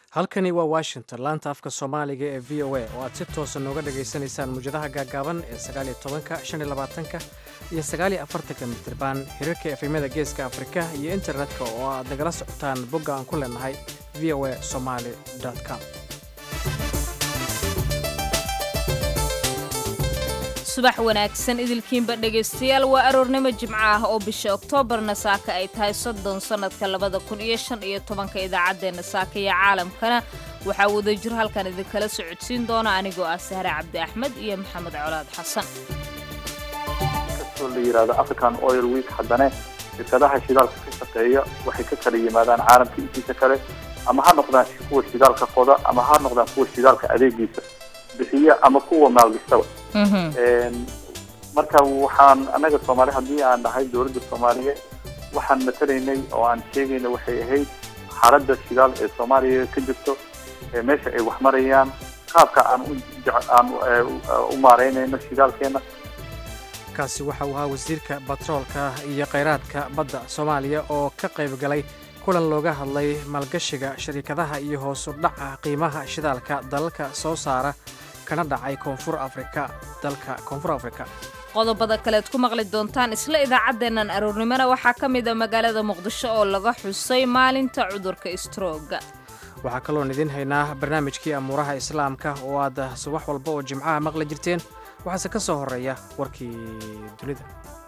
halkani waa washington laanta afka soomaaliga ee v o a oo aad si toosa nooga dhagaysanaysaan muwjadaha gaagaaban ee sagaaliyo tobanka shan iyo labaatanka iyo sagaaliyo afartanka mitriban xiriirka efemyada geeska afrika iyo internetka oo aad nagala socotaan bogga aan ku leenahay v o a somaali com subax wanaagsan idilkiinba dhegaystayaal waa aroornimo jimco ah oo bisha oktoobarna saaka ay tahay soddon sannadka labada kun iyo shan iyo tobanka idaacaddeenna saaka iyo caalamkana waxaa wadajir halkan idinkala socodsiin doona anigoo ah sahre cabdi axmed iyo maxamed colaad xasan kastoo la yidhahdo african oil week haddana shirkadaha shidaalka ka shaqeeya waxay ka kala yimaadaan caalamka intiisa kale ama ha noqdaan kuwa shidaalka qoda ama ha noqdaan kuwa shidaalka adeegiisa bixiya ama kuwa maalgastaba marka waxaan anaga soomaali haddii aan nahay dowladda soomaaliyeed waxaan matalaynay oo aan sheegayna waxay ahayd xaaladda shidaal ee soomaaliya ka jirto meesha ay wax marayaan qaabka aan aan u maareynayno shidaalkeena kaasi waxa uu ahaa wasiirka batroolka iyo khayraadka badda soomaaliya oo ka qayb galay kulan looga hadlay maalgashiga shariikadaha iyo hoosu dhaca qiimaha shidaalka dalalka soo saara kana dhacay koonfur afrika dalka koonfur afrika qodobada kaleed ku maqli doontaan isla idaacaddeennan aroornimona waxaa ka mid a magaalada muqdisho oo laga xusay maalinta cudurka istrooga waxaa kaloon idiin haynaa barnaamijkii amuuraha islaamka oo aad subax walba oo jimcaha maqli jirteen waxaase ka soo horreeya warkii dunida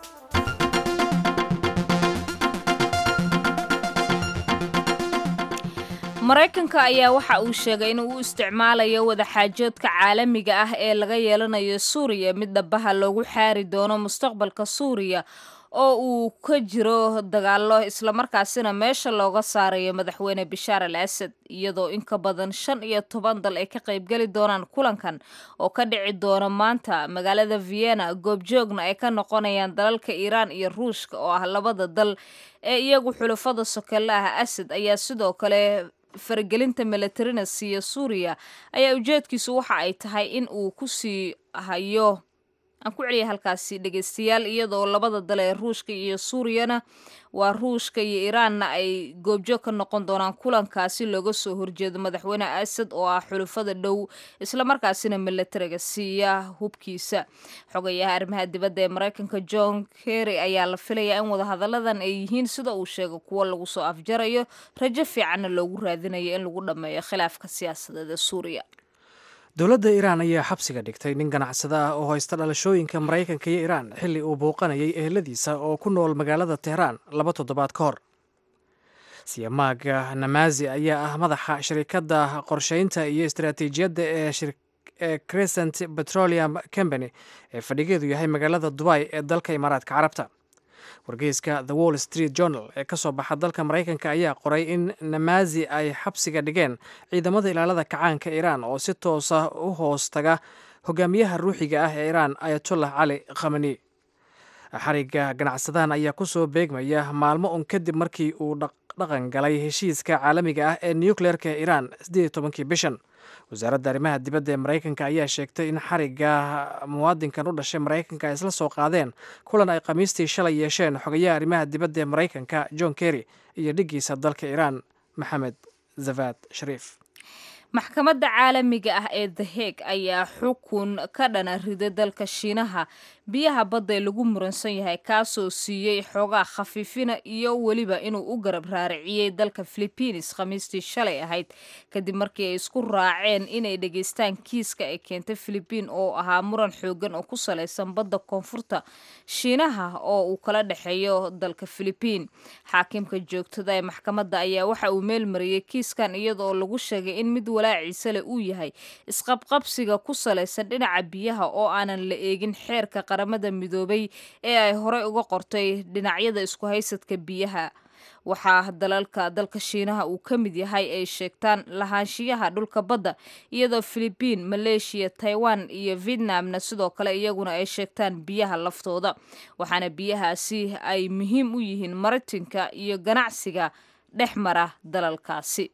maraykanka ayaa waxa uu sheegay in uu isticmaalayo wadaxaajoodka caalamiga ah ee laga yeelanayo suuriya mid dhabaha loogu xaari doono mustaqbalka suuriya oo uu ka jiro dagaallo islamarkaasina meesha looga saarayo madaxweyne bishaar al asad iyadoo in ka badan shan iyo toban dal ay ka qaybgeli doonaan kulankan oo ka dhici doona maanta magaalada vienna goobjoogna ay ka noqonayaan dalalka iiraan iyo ruushka oo ah labada dal ee iyagu xulafada sokelle ah asad ayaa sidoo kale faragelinta militarina siiya suuriya ayaa ujeedkiisu waxa ay tahay in uu ku sii hayo aan ku celiya halkaasi dhegaystayaal iyadoo labada dal ee ruushka iyo suuriyana waa ruushka iyo iiraanna ay goobjoog ka noqon doonaan kulankaasi looga soo horjeedo madaxweyne asad oo ah xulufada dhow islamarkaasina milatariga siiya hubkiisa xogayaha arrimaha dibadda ee maraykanka john kerry ayaa la filayaa in wadahadalladan ay yihiin sida uu sheegay kuwo lagu soo afjarayo rajo fiicanna loogu raadinayo in lagu dhammeeyo khilaafka siyaasadeed ee suuriya dowladda iiraan ayaa xabsiga dhigtay nin ganacsada ah oo haysta dhalashooyinka maraykanka iyo iiraan xilli uu bouqanayay eheladiisa oo ku nool magaalada tehraan laba toddobaad ka hor siyamaaga namazi ayaa ah madaxa shirikadda qorsheynta iyo istaraatiijiyadda ee crescent petroleum company ee fadhigeedu yahay magaalada dubai ee dalka imaaraadka carabta wargeyska the wall street journal ee ka soo baxa dalka maraykanka ayaa qoray in namazi ay xabsiga dhigeen ciidamada ilaalada kacaanka iiraan oo si toosa u hoos taga hogaamiyaha ruuxiga ah ee iiraan ayatollah cali khamani xariga ganacsadahan ayaa ku soo beegmaya maalmo un kadib markii uu dhaqan galay heshiiska caalamiga ah ee nucleerka ee iiraan siddeed iyo tobankii bishan wasaaradda arrimaha dibadda ee maraykanka ayaa sheegtay in xariga muwaadinkan u dhashay maraykanka ay isla soo qaadeen kulan ay khamiistii shalay yeesheen xogayaha arrimaha dibadda ee maraykanka john kerry iyo dhiggiisa dalka iiraan maxamed zavad shariif maxkamadda caalamiga ah ee the heg ayaa xukun ka dhana riday dalka shiinaha biyaha badda ee lagu muransan yahay kaasoo siiyey xoogaa khafiifina iyo weliba inuu u garab raariciyey dalka philibiines khamiistii shalay ahayd kadib markii ay isku raaceen inay dhegaystaan kiiska ay keentay philibiin oo ahaa muran xoogan oo ku salaysan badda koonfurta shiinaha oo uu kala dhexeeyo dalka philibiin xaakimka joogtada ee maxkamadda ayaa waxa uu meelmariyey kiiskan iyadaoo lagu sheegay in mid walaaciisa leh uu yahay isqabqabsiga ku salaysan dhinaca biyaha oo aanan la eegin xeerka qaramada midoobay ee ay horey uga qortay dhinacyada isku haysadka biyaha waxaa dalalka dalka shiinaha uu ka mid yahay ay sheegtaan lahaanshiyaha dhulka badda iyadoo philibiin maleeshiya taiwan iyo vietnamna sidoo kale iyaguna ay sheegtaan biyaha laftooda waxaana biyahaasi ay muhiim u yihiin maritinka iyo ganacsiga dhex mara dalalkaasi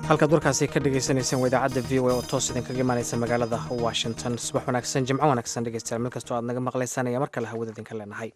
halkaad warkaasi ka dhegeysaneyseen waa idaacadda v o a oo toos idinkaga imaaneysa magaalada washington subax wanaagsan jimco wanaagsan dhegeystayaal meel kastoo aad naga maqlaysaan ayaa mar kale hawada idinka leenahay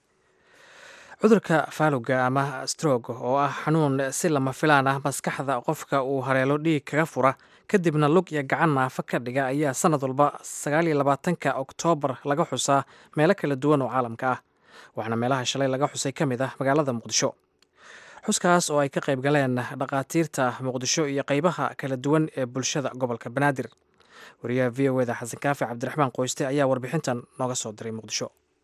cudurka faaluga ama strog oo ah xanuun si lama filaan ah maskaxda qofka uu haleelo dhiig kaga fura kadibna lug iyo gacan naafa ka dhiga ayaa sanad walba sagaaliyo labaatanka oktoobar laga xusaa meelo kala duwan oo caalamka ah waxaana meelaha shalay laga xusay ka mid ah magaalada muqdisho xuskaas oo ay ka qayb galeen dhakhaatiirta muqdisho iyo qaybaha kala duwan ee bulshada gobolka banaadir wariyaha v o eda xasan kaafi cabdiraxmaan qoyste ayaa warbixintan nooga soo diray muqdisho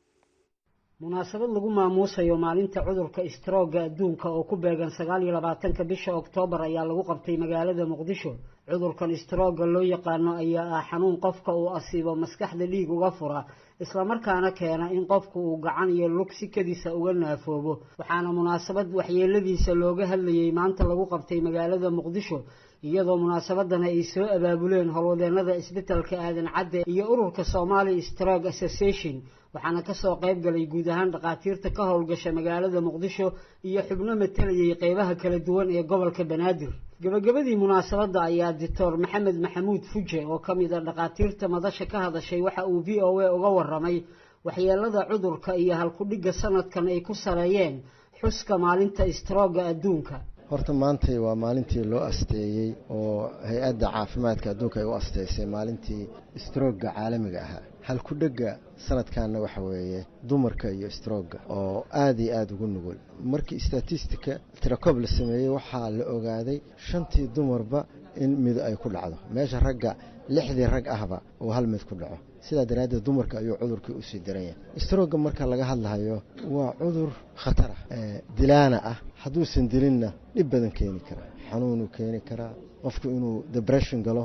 munaasabad lagu maamuusayo maalinta cudurka istrooga adduunka oo ku beegan sagaal iyo labaatanka bisha oktoobar ayaa lagu qabtay magaalada muqdisho cudurkan istrooga loo yaqaano ayaa ah xanuun qofka uu asiibo maskaxda dhiig uga fura islamarkaana keena in qofku uu gacan iyo lug si kadiisa uga naafoobo waxaana munaasabad waxyeeladiisa looga hadlayay maanta lagu qabtay magaalada muqdisho iyadoo munaasabadana ay soo abaabuleen howlwadeenada isbitalka aadan cadde iyo ururka somali strog association waxaana kasoo qayb galay guud ahaan dhakhaatiirta ka howlgasha magaalada muqdisho iyo xubno matalayay qeybaha kala duwan ee gobolka banaadir gabagabadii munaasabadda ayaa doctor maxamed maxamuud fuje oo ka mid a dhakhaatiirta madasha ka hadashay waxa uu v o a uga waramay waxyeelada cudurka iyo halkudhigga sanadkan ay ku saleeyeen xuska maalinta istrooga adduunka horta maantay waa maalintii loo asteeyey oo hay-adda caafimaadka adduunka ay u asteysay maalintii strooga caalamiga ahaa halkudhega sanadkanna waxa weeye dumarka iyo strooga oo aada iyo aada ugu nugul markii statistica tiracob la sameeyey waxaa la ogaaday shantii dumarba in mid ay ku dhacdo meesha ragga lixdii rag ahba uu hal mid ku dhaco sidaa daraaddeed dumarka ayuu cudurkii usii daran yahay strooga marka laga hadlahayo waa cudur khatar ah dilaana ah hadduusan dilinna dhib badan keeni karaa xanuunuu keeni karaa qofku inuu debression galo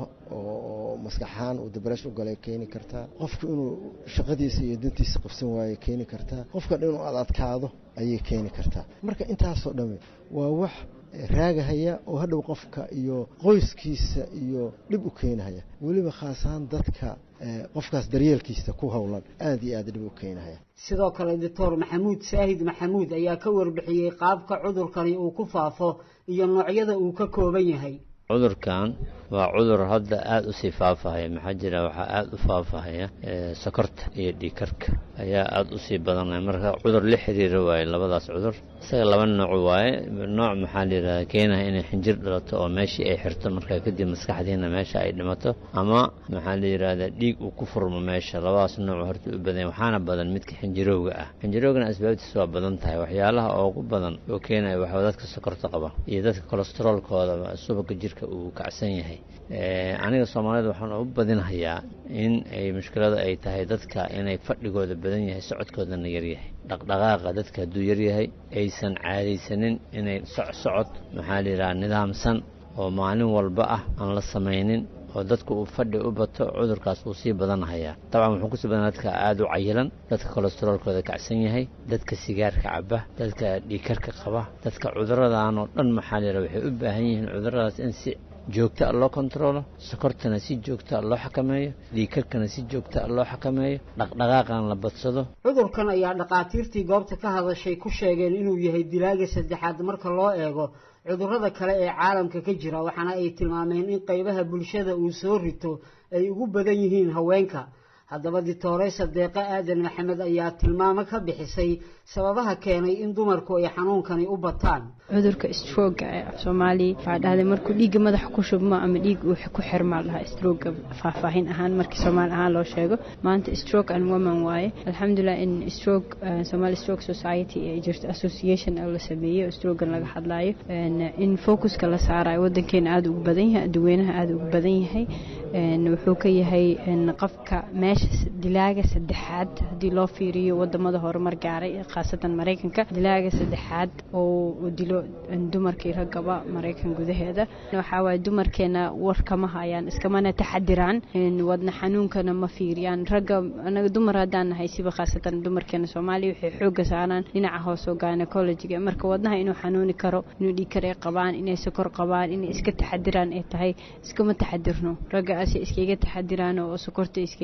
oo maskaxahaan uu debression u galay keeni kartaa qofku inuu shaqadiisa iyo dantiisa qabsan waayo keeni kartaa qofka dhan inuu ad adkaado ayay keeni kartaa marka intaasoo dhamme waa wax raagahaya oo hadhow qofka iyo qoyskiisa iyo dhib u keenahaya weliba khaasahaan dadka qofkaas daryeelkiisa ku howlan aada iyo aada dhib u keenahaya sidoo kale doctor maxamuud saahid maxamuud ayaa ka warbixiyey qaabka cudurkani uu ku faafo iyo noocyada uu ka kooban yahay cudurkan waa cudur hadda aada u sii faafahaya maxaa jira waxaa aada u faafahaya sokorta iyo dhiikarka ayaa aada usii badanaya marka cudur la xiriira waaye labadaas cudur isaga laba nooc waaye nooc maxaa la yidhahda keenaha inay xinjir dhalato oo meeshii ay xirto markaa kadib maskaxdiina meesha ay dhimato ama maxaa la yidhahdaa dhiig uu ku furmo meesha labadaas nooc horta u badan waxaana badan midka xinjirowga ah xinjirowgana asbaabtiisa waa badan tahay waxyaalaha ugu badan oo keenaya waxaa dadka sokorta qaba iyo dadka kolesteroolkooda subaga jirka uu kacsan yahay aniga soomaalida waxaan u badinhayaa in ay mushkilada ay tahay dadka inay fadhigooda badan yahay socodkoodana yaryahay dhaqdhaqaaqa dadka hadduu yaryahay aysan caadaysanin inay socsocod maxaa la yidhaha nidaamsan oo maalin walba ah aan la samaynin oo dadku uu fadhi u bato cudurkaas uu sii badanhayaa dabcan wuxuu kusii badan dadka aada u cayilan dadka kolesteroolkooda kacsan yahay dadka sigaarka caba dadka dhiikarka qaba dadka cuduradan oo dhan maxaa la yidhaha waxay u baahan yihiin cuduradaas in si joogta a loo kontaroolo sokortana si joogta a loo xakameeyo dhiikarkana si joogta a loo xakameeyo dhaqdhaqaaqan la badsado cudurkan ayaa dhakhaatiirtii goobta ka hadashay ku sheegeen inuu yahay dilaaga saddexaad marka loo eego cudurrada kale ee caalamka ka jira waxaana ay tilmaameen in qaybaha bulshada uu soo rito ay ugu badan yihiin haweenka haddaba dictoresa deeqo aadan maxamed ayaa tilmaamo ka bixisay sababaha keenay in dumarku ay xanuunkani u bataan cudurka strooga ee af soomaaliya waxaa dhahday markuu dhiigga madaxa ku shubmo ama dhiig uu ku xirmaa dhahaa strooga faahfaahin ahaan markii soomaali ahaan loo sheego maanta stroke and woman waaye alxamdulilah in stroke somali stroke society ee jirto association oo la sameeyey oo strogan laga hadlaayo in focuska la saarayo wadankeena aada ugu badan yahay dadweynaha aada ugu badan yahay wuxuu ka yahay qofka meesha dilaaga saddexaad haddii loo fiiriyo wadamada horumar gaaray khaasatan maraykanka dilaaga saddexaad oo dilo dumarkii raggaba maraykan gudaheeda waxaa waaye dumarkeena war kama hayaan iskamana taxadiraan wadna xanuunkana ma fiiriyaan ragga anaga dumar haddaan nahay siba khaasatan dumarkeena soomaaliya waxay xooga saaraan dhinaca hoose oo gynecologiga marka wadnaha inuu xanuuni karo inuu dhiikar ay qabaan inay sokor qabaan inay iska taxadiraan ay tahay iskama taxadirno ragga ase iskaga taxadiraan oo sokorta iskaga ilaaliya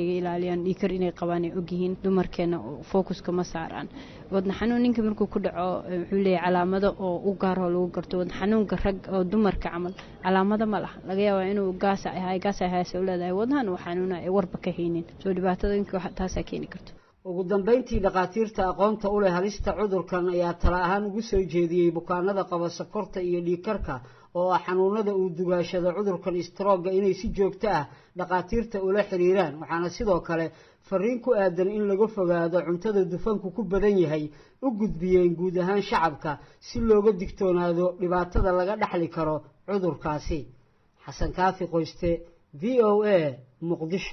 fiiriyaan dhiikar inay qabaan ay ogyihiin dumarkeena focuska ma saaraan wadna xanuun ninka markuu ku dhaco wuxuu leeyahay calaamado oo u gaaroo lagu garto wadna xanuunka rag oo dumarka camal calaamado ma laha laga yaabaa inuu gaasa ahay gaasa ahaase u leedahay wadnahan uu xanuuna ay warba ka haynin soo dhibaatada inka taasaa keeni karto ugu dambayntii dhakhaatiirta aqoonta u leh halista cudurkan ayaa tala ahaan ugu soo jeediyey bukaanada qaba sokorta iyo dhiigkarka oo ah xanuunada uu dugaashado cudurkan istrooga inay si joogto ah dhakhaatiirta ula xiriiraan waxaana sidoo kale fariin ku aadan in laga fogaado cuntada dufanku ku badan yahay u gudbiyeen guud ahaan shacabka si looga digtoonaado dhibaatada laga dhexli karo cudurkaasi xasan kaafi qoyste v o a muqdisho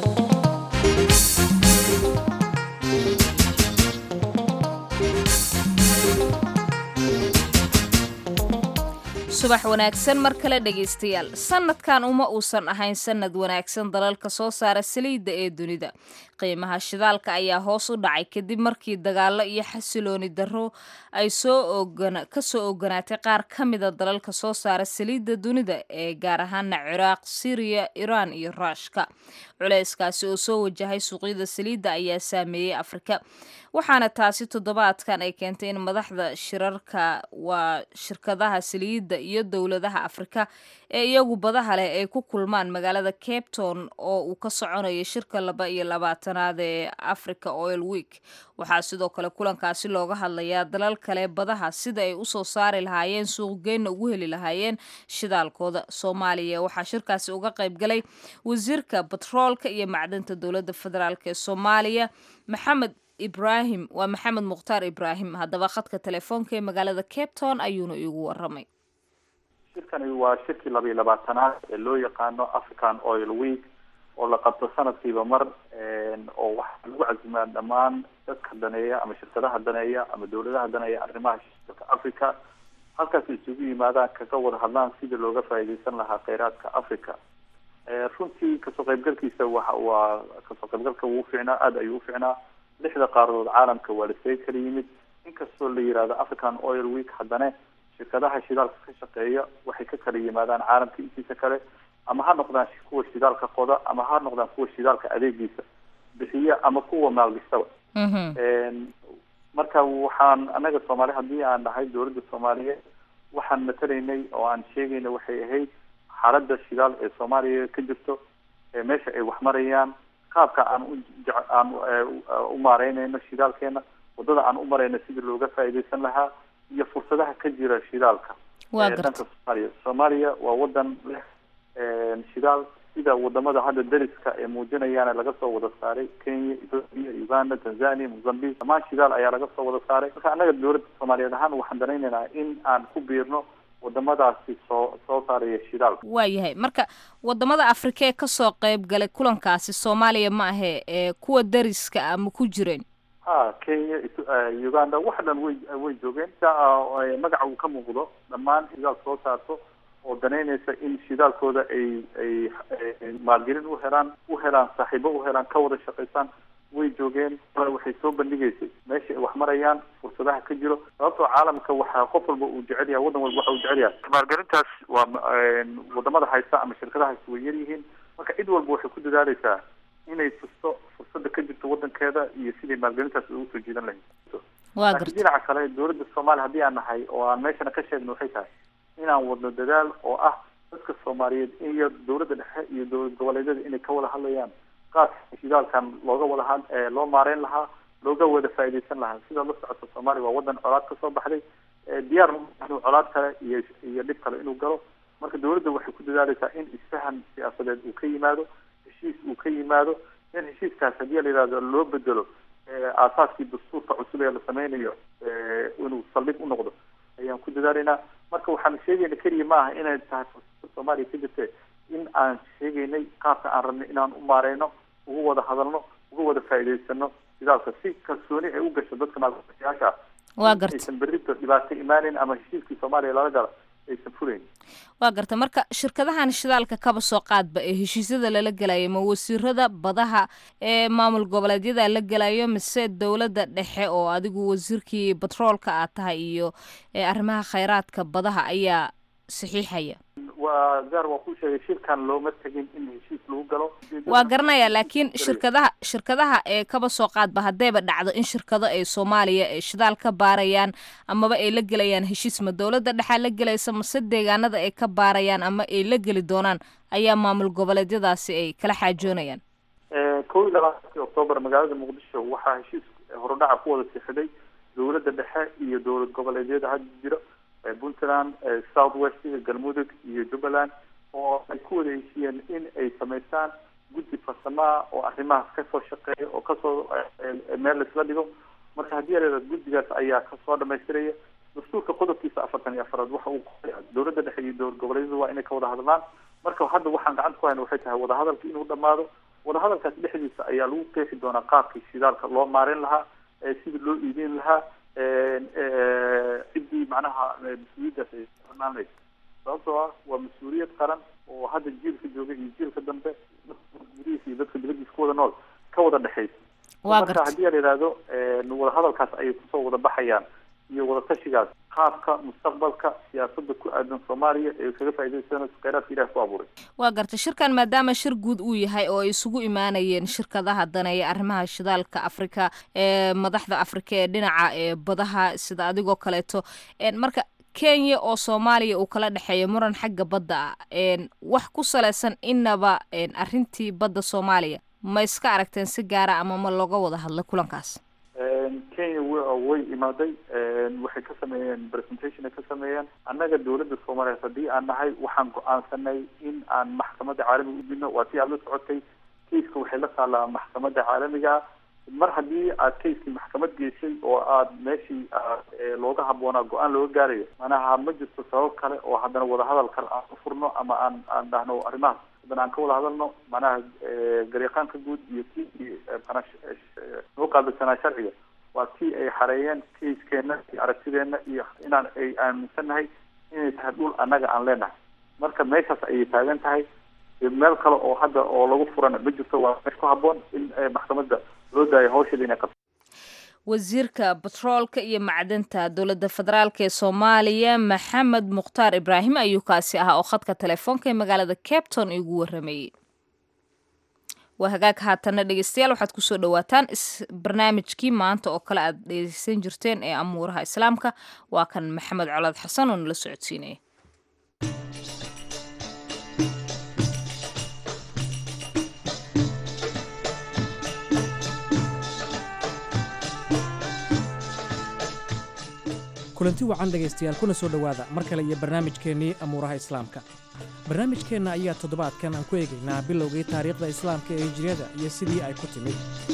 subax wanaagsan mar kale dhegaystayaal sanadkan uma uusan ahayn sanad wanaagsan dalalka soo saara saliidda ee dunida qiimaha shidaalka ayaa hoos u dhacay kadib markii dagaalo iyo xasilooni darro ay ka soo oganaatay qaar ka mida dalalka soo saara saliidda dunida ee gaar ahaana ciraaq siriya iraan iyo ruushka culeyskaasi oo soo wajahay suuqyada saliidda ayaa saameeyey afrika waxaana taasi toddobaadkan ay keentay in madaxda shirarka waa shirkadaha saliidda iyo dowladaha afrika ee iyagu badaha leh ay ku kulmaan magaalada cape town oo uu ka soconayo shirka laba iyo labaatanaad ee africa oil week waxaa sidoo kale kulankaasi looga hadlayaa dalal kale badaha sida ay usoo saari lahaayeen suuqgeynna ugu heli lahaayeen shidaalkooda soomaaliya waxaa shirkaasi uga qayb galay wasiirka batroolka iyo macdanta dowladda federaalk ee soomaaliya maxamed ibrahim waa maxamed mukhtaar ibraahim haddaba khadka telefoonka ee magaalada cape town ayuuna iigu waramay shirkani waa shirkii laba iyo labaatanaad ee loo yaqaano african oil week oo la qabto sanadkiiba mar oo waxaa lagu casimaa dhammaan dadka daneeya ama shirkadaha daneeya ama dowladaha daneeya arrimaha shirka africa halkaas isugu yimaadaan kaga wada hadlaan sidii looga faa'iidaysan lahaa kheyraadka africa runtii kasoo qaybgalkiisa waxa waa kasoo qaybgalka wuu uficnaa aada ayuu uficnaa lixda qaaradood caalamka waa lasee kala yimid inkastoo la yihahdo african oil week haddana shirkadaha shidaalka ka shaqeeya waxay ka kala yimaadaan caalamka intiisa kale ama ha noqdaan kuwa shidaalka qoda ama ha noqdaan kuwa shidaalka adeegiisa bixiya ama kuwa maalgashaba marka waxaan anaga soomaali haddii aan dhahay dowladda soomaaliyeed waxaan matalaynay oo aan sheegayna waxay ahayd xaaladda shidaal ee soomaaliya ka jirto meesha ay wax marayaan qaabka aan u aan u maareynayno shidaalkeena wadada aan u marayno sidii looga faa'iidaysan lahaa iyo fursadaha ka jira shidaalka dhanka soomaaliya soomaaliya waa wadan leh shidaal sida wadamada hadda dariska ee muujinayaana laga soo wada saaray kenya ethoopia uganda tanzania mozambique dhammaan shidaal ayaa laga soo wada saaray marka annaga dowladda soomaaliyeed ahaan waxaan danaynaynaa in aan ku biirno wadamadaasi soo soo saaraya shidaalka waayahay marka wadamada afrika ee kasoo qayb galay kulankaasi soomaaliya ma ahe ee kuwa dariska ah ma ku jireen ha kenya uganda wax dhan way way joogeen magaca uu ka muuqdo dhammaan shidaal soo saarto oo danaynaysa in shidaalkooda ay ay maalgelin u helaan u helaan saaxiibo u helaan ka wada shaqaysaan way joogeen waxay soo bandhigaysay meesha ay wax marayaan fursadaha ka jiro sababtoo caalamka waxaa qof walba uu jecel yahay waddan walba waxa uu jecel yahay maalgelintaas waa wadamada haysta ama shirkadahaasi way yar yihiin marka cid walba waxay ku dadaaleysaa inay tusto fursada ka jirto wadankeeda iyo sidai maalgelintaas ugu soo jiidan lahayd laakiin dhinaca kale dowladda soomaaliya haddii aan nahay oo aan meeshana ka sheegno waxay tahay inaan wadno dadaal oo ah dadka soomaaliyeed iyo dowladda dhexe iyo dowlad goboleedyada inay ka wada hadlayaan qaadka shidaalkan looga wada had loo maareyn lahaa looga wada faa'iidaysan lahaa sida la socoto soomaaliya waa wadan colaad kasoo baxday diyaar inuu colaad kale iyo iyo dhib kale inuu galo marka dowladda waxay ku dadaaleysaa in isfahan siyaasadeed uu ka yimaado heshiis uu ka yimaado in heshiiskaas haddii la yihahdo loo bedelo aasaaskii dastuurka cusub ee la sameynayo inuu saldhig u noqdo ayaan ku dadaalaynaa marka waxaan sheegayna keliya ma aha inay tahay fursada soomaaliya ka jirte in aan sheegaynay qaabka aan rabnay inaan u maareyno ugu wada hadalno uga wada faa'iidaysano shidaalka si kalsooni ay u gasho dadka maalgashayaasha waa garta aysan berrito dhibaato imaaneyn ama heshiiskii soomaaliya lala gala aysan fulayn waa garta marka shirkadahan shidaalka kaba soo qaadba ee heshiisyada lala gelayo ma wasiirada badaha ee maamul goboleedyada la gelayo mise dowladda dhexe oo adigu wasiirkii batroolka aad tahay iyo arrimaha khayraadka badaha ayaa saxiixaya waa gaar waa ku sheegay shirkan looma tegin in heshiis lagu galo waa garanaya laakiin shirkadaha shirkadaha ee kaba soo qaadba haddayba dhacdo in shirkado ay soomaaliya ay shidaal ka baarayaan amaba ay la gelayaan heshiis ma dowladda dhexaa la gelaysa mase deegaanada ay ka baarayaan ama ay la geli doonaan ayaa maamul goboleedyadaasi ay kala xaajoonayaan kow iyo labaatankii octoobar magaalada muqdisho waxaa heshiis horudhaca ku wada sixiday dowladda dhexe iyo dowlad goboleedyada hadda jira puntland south west galmudug iyo jubbaland oo ay ku wada heshiiyeen in ay samaystaan guddi farsamaha oo arrimahaas kasoo shaqeeya oo kasoo meel laisla dhigo marka haddii areeda guddigaas ayaa kasoo dhamaystiraya dastuurka qodobkiisa afartan iyo afaraad waxa uu dowladda dhexe iyo dowlad goboleedyada waa inay ka wada hadlaan marka hadda waxaan gacanta ku hayna waxay tahay wadahadalka inuu dhamaado wadahadalkaas dhexdiisa ayaa lagu qeexi doonaa qaabkii shidaalka loo maarin lahaa sidii loo iibin lahaa ciddii macnaha mas-uuliyaddaas ay banaanaysa sababtoo ah waa mas-uuliyad qaran oo hadda jiilka jooga iyo jiilka dambe gurihiisa iyo dadka dibadiisa ku wada nool ka wada dhexaysa marka haddii la yidhaahdo wadahadalkaas ayay kusoo wada baxayaan iyo wadatashigaas qaabka mustaqbalka siyaasadda ku aadan soomaaliya ee kaga faaidaysanayso kheyraadka ilaah ku abuuray waa garta shirkan maadaama shir guud uu yahay oo ay isugu imaanayeen shirkadaha daneeya arrimaha shidaalka afrika ee madaxda afrika ee dhinaca ee badaha sida adigoo kaleeto marka kenya oo soomaaliya uu kala dhexeeyo muran xagga badda ah wax ku salaysan inaba arrintii badda soomaaliya ma iska aragteen si gaara ama ma looga wada hadlay kulankaas kenya way imaaday waxay ka sameeyeen presentation ay ka sameeyeen annaga dowladda soomaaliyeed haddii aan nahay waxaan go-aansanay in aan maxkamadda caalamiga u dino waa tii aad la socotay kaiska waxay la taallaa maxkamadda caalamiga mar haddii aad kaiskii maxkamad geysay oo aad meeshii looga habboonaa go-aan looga gaarayo manaha ma jirto sabab kale oo haddana wadahadal kale aan u furno ama aan aan dhahno arrimahaas haddana aan ka wada hadalno manaha garyaqaanka guud iyo kii noo qaabilsanaa sharciga waa tii ay xareeyeen kaiskeena iyo aragtideena iyo inaan ay aaminsannahay inay tahay dhul annaga aan leenahay marka meeshaas ayay taagan tahay meel kale oo hadda oo lagu furana ma jirto waa meesh ku habboon in maxkamadda loo daayo hawsheeda inay qabto wasiirka batroolka iyo macdanta dowladda federaalk ee soomaaliya maxamed mukhtaar ibraahim ayuu kaasi ahaa oo khadka telefoonka ee magaalada capton igu waramayey waa hagaag haatana dhegeystayaal waxaad kusoo dhawaataan barnaamijkii maanta oo kale aad dhegeysan jirteen ee amuuraha islaamka waa kan maxamed colaad xasan oo nala socodsiinaya kulanti wacan dhegaystayaal kuna soo dhowaada mar kale iyo barnaamijkeennii amuuraha islaamka barnaamijkeenna ayaa toddobaadkan aan ku eegaynaa bilowgii taariikhda islaamka ee hijriyada iyo sidii ay ku timid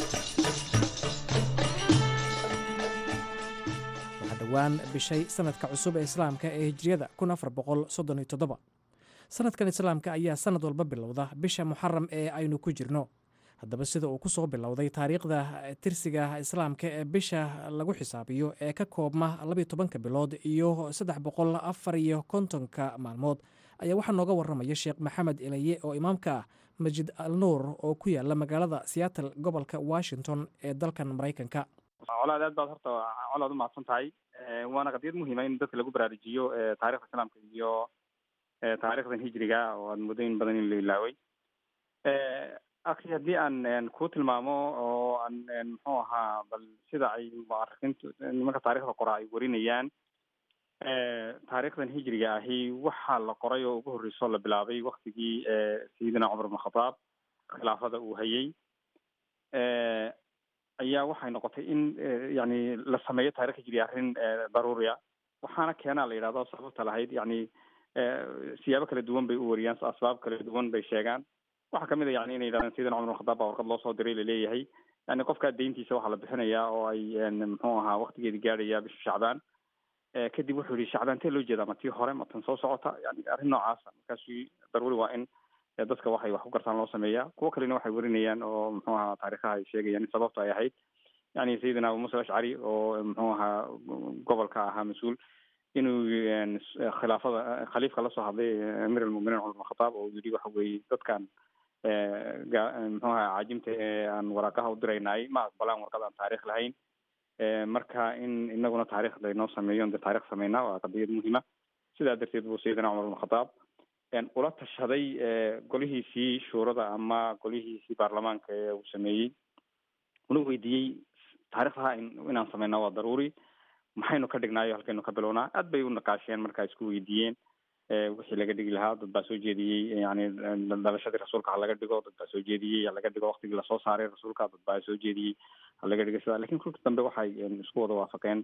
waxaa dhowaan bishay sannadka cusub ee islaamka ee hijriyada sannadkan islaamka ayaa sannad walba bilowda bisha muxaram ee aynu ku jirno haddaba sida uu ku soo bilowday taariikhda tirsiga islaamka ee bisha lagu xisaabiyo ee ka koobma labiyo tobanka bilood iyo saddex boqol afar iyo kontonka maalmood ayaa waxaa nooga waramaya sheekh maxamed ilaye oo imaamka ah masjid al nuur oo ku yaala magaalada seattle gobolka washington ee dalkan maraykanka colaad aad baad horta colaad umahadsan tahay waana qadiyad muhiima in dadka lagu baraarujiyo taarikhda islaamka iyo taarikhdan hijriga oo aad muddo in badan in la ilaaway akhi haddii aan ku tilmaamo oo aan muxuu ahaa bal sida ay muarikiintu nimanka taarikhda qora ay warinayaan taarikhdan hijriga ahi waxaa la qoray oo ugu horreysoo la bilaabay waktigii sayidina cumar ibn khataab khilaafada uu hayay ayaa waxay noqotay in yani la sameeyo taarikh hijriga arrin daruuriya waxaana keenaa la yidhahdo sababta lahayd yani siyaabo kala duwan bay u wariyaan asbaab kala duwan bay sheegaan waxaa kamid a yani inay yidhahdeen sayidina cumar ibn khataab baa warqad loo soo diray laleeyahay yani qofkaa deyntiisa waxaa la bixinayaa oo ay muxuu ahaa waktigeedi gaadhaya bisha shacbaan kadib wuxuu yihi shacbaan tee loo jeedaa ma tii hore ma tan soo socota yani arrin noocaasa markaasu daruuri waa in dadka waxay wax ku gartaan loo sameeyaa kuwo kalena waxay warinayaan oo muxuu ahaa taarikhaha ay sheegayaan in sababta ay ahayd yani sayidina abu musa ashcari oo muxuu ahaa gobolka ahaa mas-uul inuu khilaafada khaliifka lasoo hadlay amiir almuminiin cumar bin khataab oo yidhi waxa weeye dadkan muxuu ahaa caajimta ee aan waraaqaha u diraynaay ma aqbalaan warqad aan taarikh lahayn marka in inaguna taarikhda inoo sameeyo de taarikh sameynaa waa qadiyad muhiima sidaa darteed buu sayidina cumar ibn khataab ula tashaday golihiisii shuurada ama golihiisii baarlamaanka ee uu sameeyey una weydiiyey taarikhdaha inaan sameynaa waa daruuri maxaynu ka dhignaayo halkaynu ka bilownaa aad bay u naqaasheen markaa isku weydiiyeen wixii laga dhigi lahaa dad baa soo jeediyey yani dhalashadii rasuulka ha laga dhigo dad baa soo jeediyey ha laga dhigo waktigii lasoo saaray rasuulka dad baa soo jeediyey ha laga dhigo sidaa lakin kulka dambe waxay isku wada waafaqeen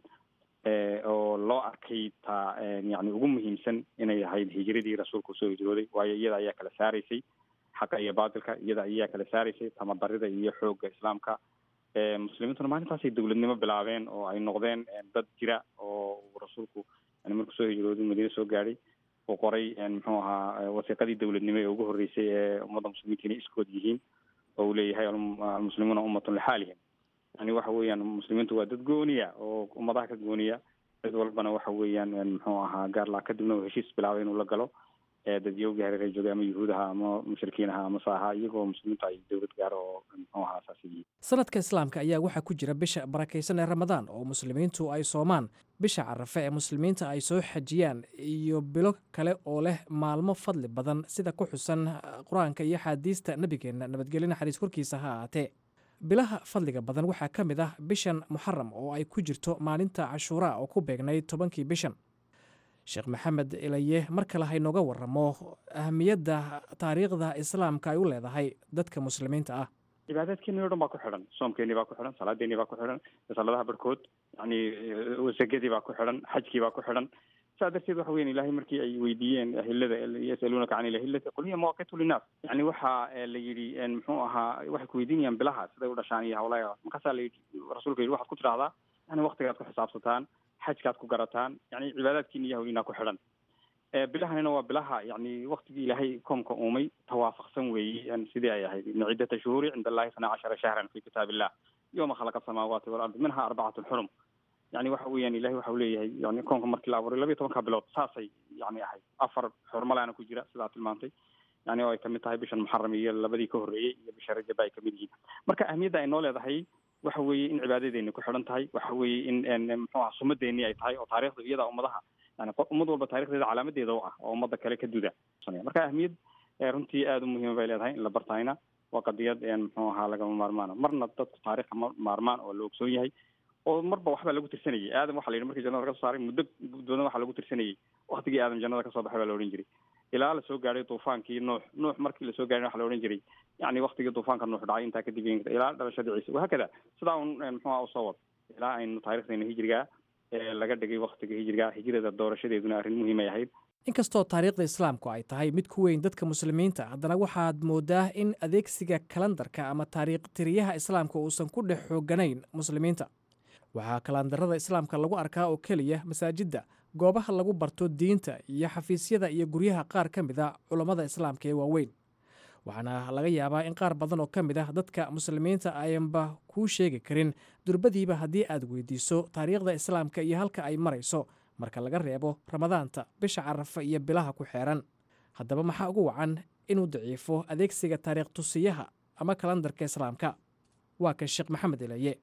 oo loo arkay taa yani ugu muhiimsan inay ahayd hijiradii rasuulka usoo hijrooday waayo iyada ayaa kala saaraysay xaqa iyo baatilka iyada ayaa kala saaraysay tamadarida iyo xoogga islaamka muslimiintuna maalintaasay dawladnimo bilaabeen oo ay noqdeen dad jira oo rasuulku yani markuu soo hijrooday madiine soo gaadhay uu qoray muxuu ahaa wasiiqadii dawladnimo ee ugu horreysay ee ummadda muslimiinta inay iskood yihiin oo uu leeyahay almuslimuuna ummatun lixaalihim yani waxa weeyaan muslimiintu waa dad gooniya oo ummadaha ka gooniya cid walbana waxa weeyaan muxuu ahaa gaarlaa kadibna uu heshiis bilaabay inuu la galo dadyowgii hareer ay joogay ama yuhuudaha ama mushrikiinaha ama saaha iyagoo muslimiintu ay dowlad gaaro oo muxuu ahaa saas yihiin sanadka islaamka ayaa waxaa ku jira bisha barakaysan ee ramadaan oo muslimiintu ay soomaan bisha carafe ee muslimiinta ay soo xajiyaan iyo bilo kale oo leh maalmo fadli badan sida ku xusan qur-aanka iyo axaadiista nebigeenna nabadgelyo naxariis korkiisa ha ahaatee bilaha fadliga badan waxaa ka mid ah bishan muxaram oo ay ku jirto maalinta cashuuraa oo ku beegnayd tobankii bishan sheekh maxamed ilaye mar kale haynooga waramo ahamiyadda taariikhda islaamka ay u leedahay dadka muslimiinta ah cibaadaadkeeni o dhan baa ku xidhan soomkeenii baa ku xidhan salaadeenii baa ku xidhan saladaha barhkood yani wasagadii baa ku xidhan xajkii baa ku xidhan saa darteed waxa weyan ilahay markii ay weydiiyeen ahilada yasaluunaka can ilahilati qul hiya mawaqitu linnaas yani waxa la yidhi muxuu ahaa waxay kuweydiinayaan bilaha siday u dhashaan iyo hawlaha markaasaa la yidhi rasuulka yidhi waxaad ku tidhahdaa yani waktigaad ku xisaabsataan xajkaad ku garataan yani cibaadaadkiina iyo hawliinaa ku xidhan bilahanina waa bilaha yani waktigii ilaahay koomka uumay tawaafaqsan weeye sidii ay ahayd ina ciddata shuhuuri cinda allahi ithnaa cashara shahran fi kitaab illah yowma khalaqa asamaawaati walardi minha arbacatun xurum yani waxa weeyaan ilahay waxa u leeyahay yani koonka markii la abuuray labiyo tobanka bilood saasay yani ahayd afar xurmalaana ku jira sidaa tilmaantay yani oo ay kamid tahay bishan muxaram iyo labadii ka horreeyey iyo bisha rajaba ay kamid yihiin marka ahmiyadda ay noo leedahay waxa weeye in cibaadadeeni ku xidhan tahay waxa weeye in muxuu aha sumadeeni ay tahay oo taarikhda iyada ummadaha yani ummad walba taarikhdeeda calaamadeeda u ah oo ummadda kale ka duda marka ahmiyad runtii aada u muhiima bay leedahay in la bartayna waa qadiyad muxuu ahaa lagama maarmaana marna dadku taarikhka ma maarmaan oo la ogsoon yahay oo marba waxbaa lagu tirsanayay aadam waxa la yidhi markii jannada laga soo saaray muddo badan waxaa lagu tirsanayay waktigii aadam jannada kasoo baxay baa la odhan jiray ilaa lasoo gaadhay duufaankii nuux nuux markii lasoo gaadhay waxa la odhan jiray yani waktigii duufaanka nuux dhacay intaa kadib ilaa dhalashadii ciise wahaakada sidaa un muxuuha usoo wad ilaa aynu taarikhdeena hijrigaa laga dhigay waktiga hijriga hijrada doorashadeeduna arrin muhiimay ahayd inkastoo taariikhda islaamku ay tahay mid ku weyn dadka muslimiinta haddana waxaad moodaa in adeegsiga kalandarka ama taariikh tiriyaha islaamka uusan ku dhex xooganayn muslimiinta waxaa kalandarada islaamka lagu arkaa oo keliya masaajidda goobaha lagu barto diinta iyo xafiisyada iyo guryaha qaar ka mid a culammada islaamka ee waaweyn waxaana laga yaabaa in qaar badan oo ka mid ah dadka muslimiinta ayanba kuu sheegi karin durbadiiba haddii aad weydiiso taariikhda islaamka iyo halka ay marayso marka laga reebo ramadaanta bisha carafa iyo bilaha ku xeeran haddaba maxaa ugu wacan inuu daciifo adeegsiga taariikh tusiyaha ama kalandarka islaamka waa kan sheekh maxamed ilaye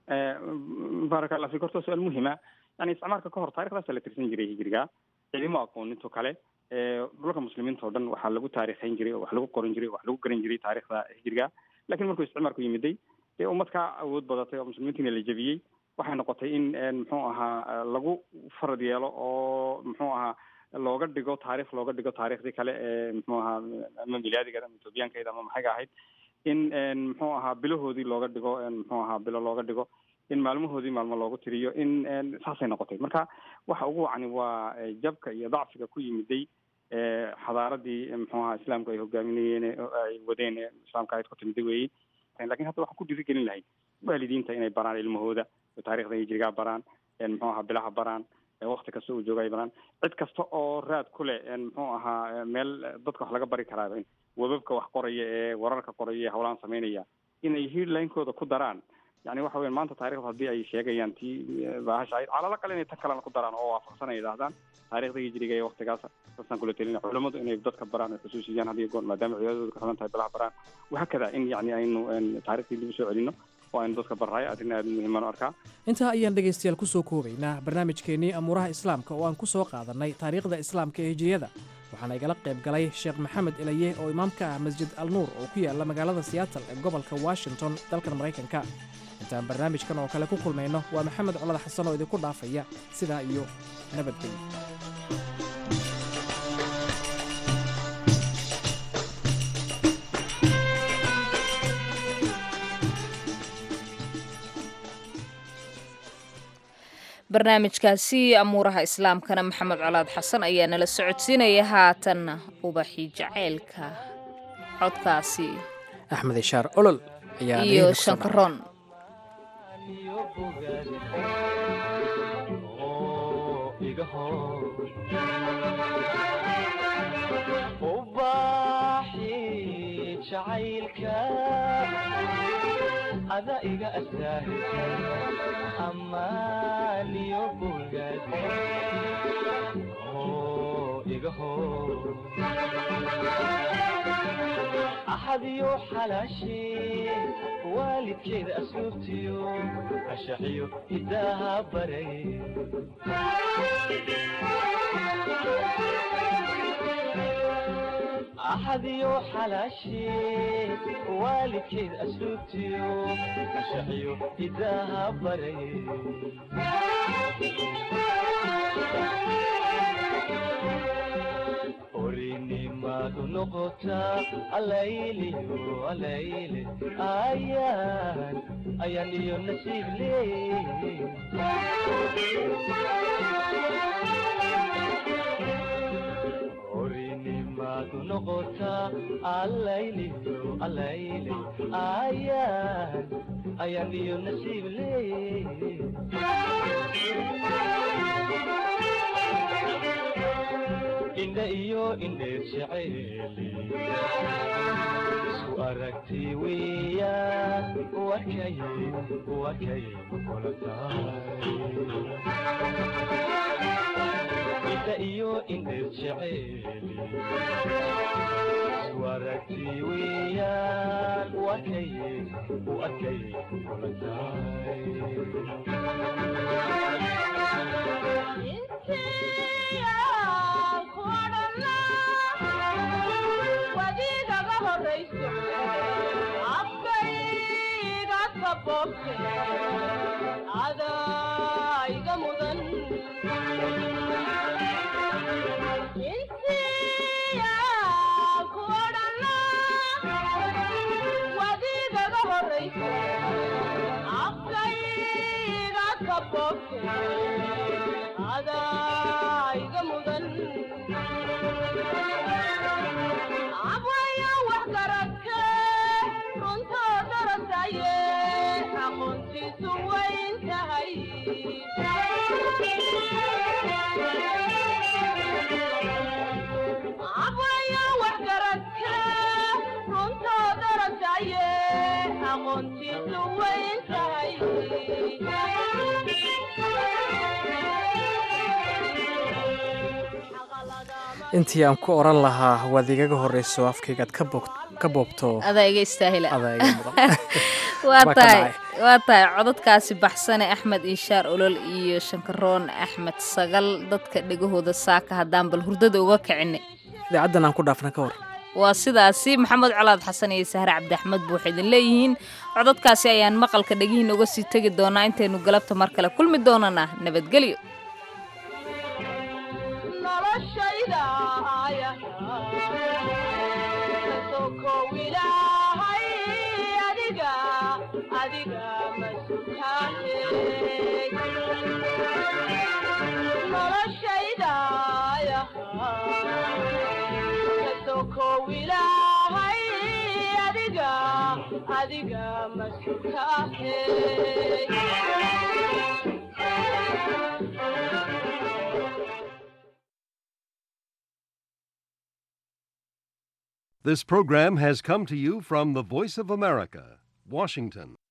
baaraka allah fik horta su-aal muhima yani isticmaalka ka hor taarikhdaasa la tirsan jiray hijriga cilimo aqooninto kale dhulka muslimiinta o dhan waxaa lagu taarikhayn jiray oo wax lagu qoran jiray wax lagu garan jiray taarikhda hijriga lakin markuu isticmaalku yimiday dee ummad kaa awood badatay oo muslimiintiina la jebiyey waxay noqotay in muxuu ahaa lagu farad yeelo oo muxuu ahaa looga dhigo taarikh looga dhigo taarikhdii kale ee muxuu ahaa ama milaadigeeda ama ethoobiyaankeeda ama maxayga ahayd in muxuu ahaa bilahoodii looga dhigo muxuu ahaa bilo looga dhigo in maalmahoodii maalmo loogu tiriyo in saasay noqotay marka waxa ugu wacni waa jabka iyo dacfiga ku yimiday xadaaradii muxuu ahaa islaamku ay hogaaminayeen ay wadeen islaamka ayd ku timiday weeye lakin hadda waxaan ku dhiirigelin lahayd waalidiinta inay baraan ilmahooda taarikhda hijrigaa baraan muxuu ahaa bilaha baraan wakti kasta uu jooga ay baraan cid kasta oo raad ku leh muxuu ahaa meel dadka wax laga bari karaa webabka wax qoraya ee wararka qoraya ee hawlaan sameynaya inay headlinekooda ku daraan yani waxa weya maanta taarikhda haddii ay sheegayaan tii baahasha ahayd calala kale inay tan kalena ku daraan oo waafaqsan ay yidhahdaan taarikhda hijriga ee waktigaas sasaan kula telina culamadu inay dadka baraan ay xusuusiyaan hadiyo goor maadaama cibaadadooda ka xilan tahay bilaha baraan wahaakada in yani aynu taarikhtii dib usoo celino waa inu dadka barraay arrin aada muhiiman u arkaa intaa ayaan dhegaystayaal ku soo koobaynaa barnaamijkeennii amuuraha islaamka oo aan ku soo qaadannay taariikhda islaamka ee hijiriyada waxaana igala qayb galay sheekh maxamed elaye oo imaam ka ah masjid al nuur oo ku yaalla magaalada siyaatal ee gobolka washington dalkan maraykanka intaan barnaamijkan oo kale ku kulmayno waa maxamed colad xasan oo idinku dhaafaya sidaa iyo nabadgelyo barnaamijkaasi amuuraha islaamkana maxamed colaad xasan ayaa nala socodsiinaya haatanna ubaxii jaceylka codkaasi axmed ishaar olol ayaa iyo shankaroon ada iga astaahisa amaaniyo bogaad iga hor axadiyo xalaashee waalidkeeda asluubtiyo ashaxiyo hidaaha baray axadiyo xalaashee waalidkeed asluubtiyo ashaxiyo hidaaha baray orinimadu noqotaa alayliyo alayle ayaan ayaan iyo nasiib leey orinimadu noqotaa alayliyo alayle ayaan ayaan iyo nasiib leey indha iyo indheer jeceeli isku aragti weeyaan wakay wakay kula tahay indha iyo indheer jeceeli isku aragti weeyaan wakay wakay kula wadiigaga horayso afkayga kaboobte adaiga mudan intiya kuodhana wadiigaga horayso afkayga kaboobte adaiga mudan abwaya wax garadke runtoo darasaye aqoontiisu wayn tahay abwaya wax garadke runtoo darasaye aqoontiisu wayn tahay intii aan ku oran lahaa waad igaga horreyso afkaygaad ka boobto adaa iga istaahila adaa iga mudan waa Waa ka tahay dhacay. waa tahay codadkaasi baxsane axmed inshaar olol iyo shankaroon axmed sagal dadka dhegahooda saaka haddaan bal hurdada uga kicinay idaacaddan aan ku dhaafna ka hor waa sidaasi maxamed colaad xasan iyo sahre cabdi axmed buu waxay idin leeyihiin codadkaasi ayaan maqalka dhegihiin uga sii tegi doonaa intaynu galabta mar kale kulmi doonana nabadgelyo noloshayda kasokow ilaahay adiga adiga masutaane noloshayda kasokow ilaahay adiga adiga masutaane This program has come to you from the Voice of America, Washington.